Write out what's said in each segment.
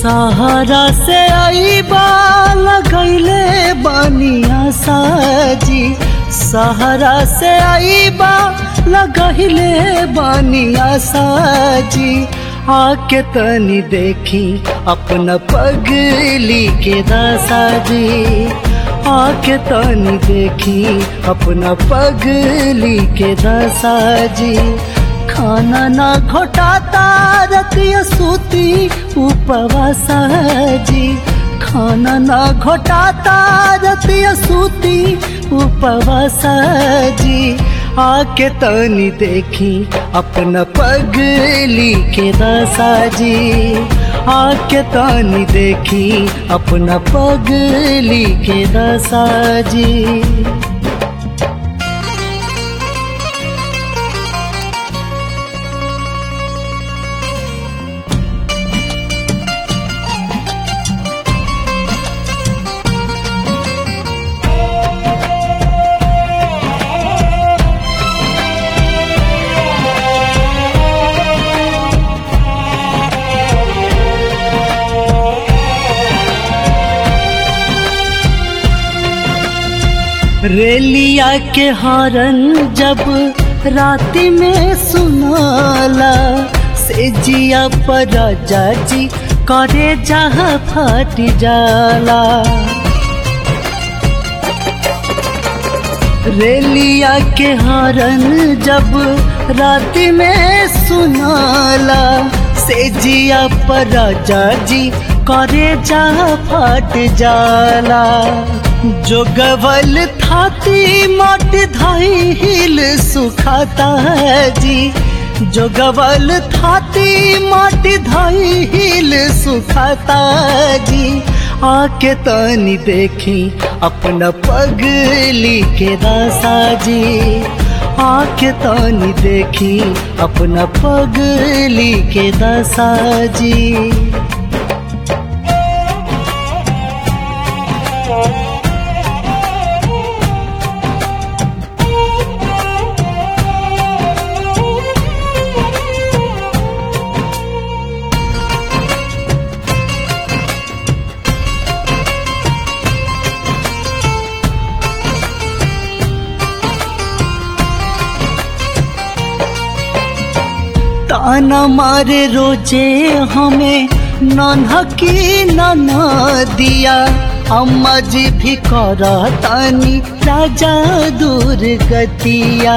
सहारा से आई बाल गईले बनिया साजी सहारा से आई बा लगहिले बनिया साजी आके तनी देखी अपना पगली के दासाजी आके तनी देखी अपना पगली के दासाजी खाना ना घोटाता रतिया सूती उपवासा जी खाना ना घोटाता रतिया सूती उपवासा जी आके तनी देखी अपना पगली के दशा जी आके तनी देखी अपना पगली के दशा जी रेलिया के हरन जब राति में सुनाला से जिया पर राजा जी करे जहाँ फट जाला रेलिया के हरन जब राति में सुनाला से जिया पर राजा जी करे जहाँ फट जाला जो गवल थाती मट धाई हिल सुखाता है जी जो गवल थाती मट धाई हिल सुखाता जी आके तनी देखी अपना पगली के दासा जी आके तनी देखी अपना पगली के दासा जी ताना मारे रोजे हमें नन्हा की नना दिया अम्मा जी भी करा तानी राजा दूर गतिया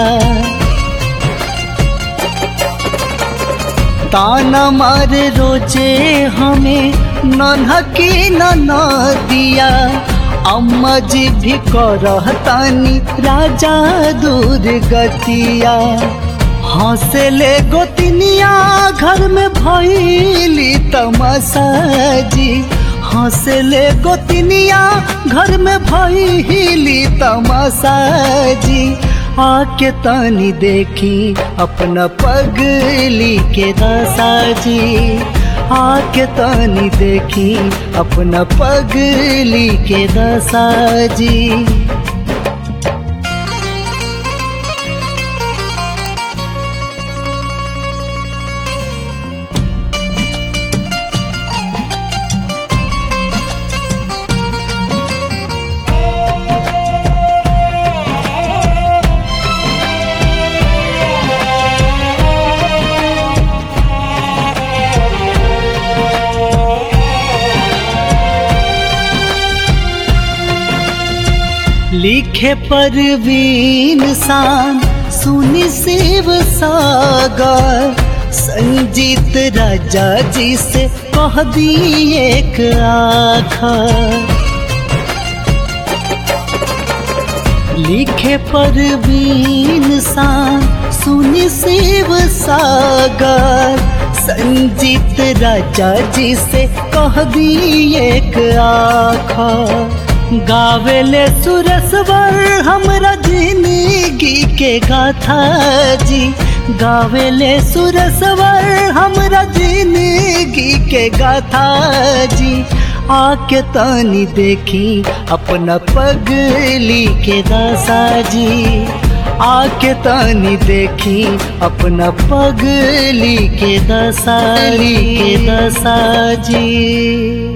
ताना मारे रोजे हमें नन्हा की नना दिया अम्मा जी भी करा तानी राजा दूर गतिया हंसले गोतनिया घर में भैली तमाशा जी हंसले गोतनिया घर में भैली तमाशा जी आके तानी देखी अपना पगली के दशा जी आके तानी देखी अपना पगली के दशा जी लिखे परवीन सान सुनी शिव सागर संजीत राजा जी से कह दी एक आखा लिखे परवीन सान सुनी शिव सागर संजीत राजा जी से कह दी एक आखा गावेले सुरसवर हमरा जिंदगी के गाथा जी गावेले सुरसवर हमरा जिंदगी के गाथा जी आके तानी देखी अपना पगली के दासा जी आके तानी देखी अपना पगली के दसाली के दसा जी